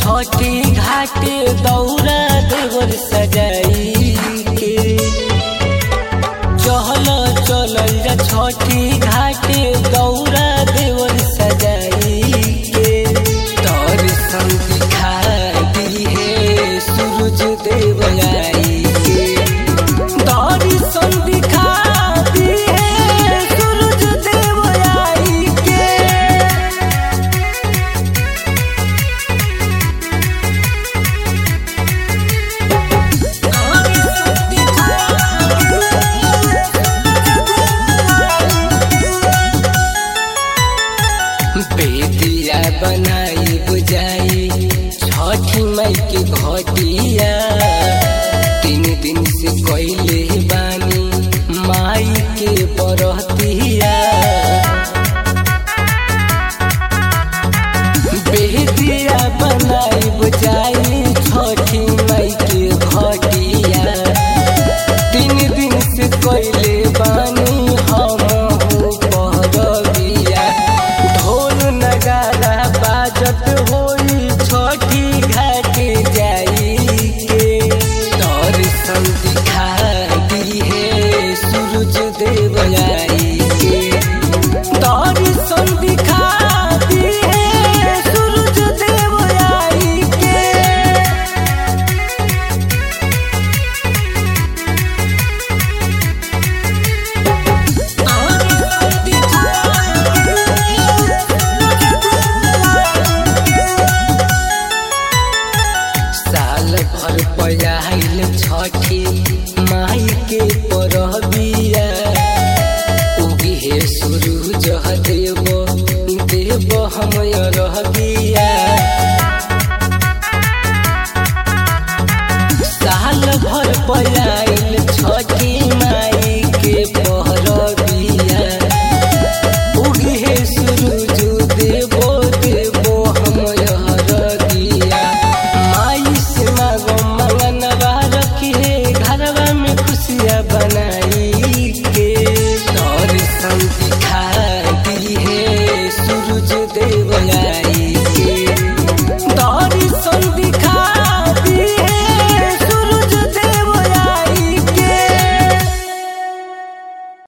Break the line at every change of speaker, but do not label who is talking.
छठी घाटे दौरा देवर सजाई के चहल चलल जा छठी घाटे दौरा देवर सजाई के दर्शन दिखा दी है सूरज देव आई के दर्शन दिखा दी है सूरज देव आई के बेदिया बनाई बुझाई छठी मई के घटिया तीन दिन से कैले बानी माई के बरतिया बेदिया बनाई बुझाई छठी मई के घटिया तीन दिन से कैले बानी हम परबिया ढोल नगारा बाजत होई छठी घाटे जाई के दर्शन दिखा दी है सूरज देव आई के दर्शन दिखा दी है सूरज देव आई के साल भर पयाइल छठी माई के परबी